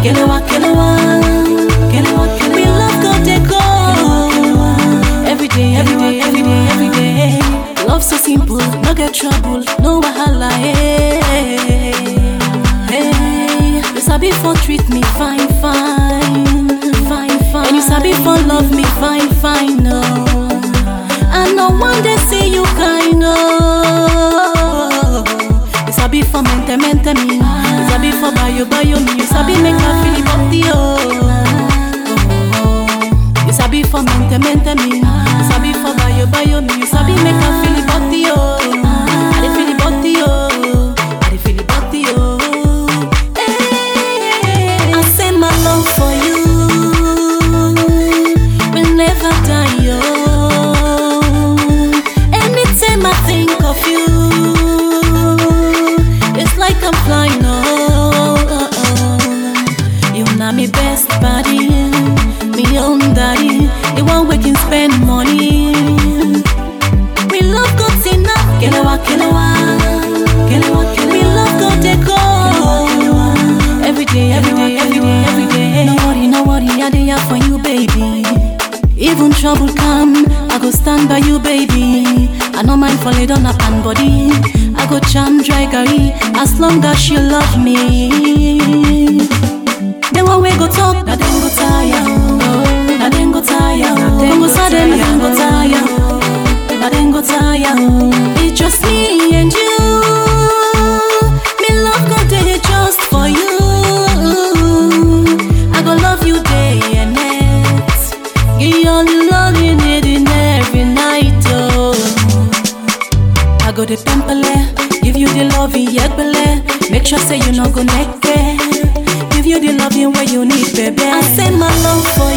Kelewa, kelewa, kelewa, kelewa. We love go dey go. Every day, every day, every day, every day. Love so simple, no get trouble, no wahala. Hey, hey. You sabi for treat me fine, fine, fine, fine. And you sabi for love me fine, fine, no. I no one day see you kind of. You sabi for mente mente me, you sabi for bayo bayo me, you sabi make I feel body oh. You sabi for mente mente me, you sabi for bayo bayo me, you sabi make I feel body oh. I dey feel body oh, I dey feel body oh. Hey, I say my love for you will never die oh. Anytime I think of you, it's like I'm flying. Oh, oh, oh. you know me best buddy, me own daddy, the one we can spend money. We love good enough, kelewa, kelewa, kelewa, kelewa. We love good deco. Every day, every day, every day, every day. No worry, no worry, I dey here for you, baby. Even trouble come, I go stand by you, baby. I no mind for lay down a pan body. I go charm dry gary as long as you love me. The one we go talk, na dem go tire, oh. na dem go tire, oh. dem go sad, dem go tire, oh. na dem go tire. oh. It's just me and you. Me love go dey just for you. I go love you day and night. Give you all the love you need in every night, oh. I go the pempele, give you the love in yegbele. Make sure say you no go naked. Give you the loving where you need, baby. I say my love for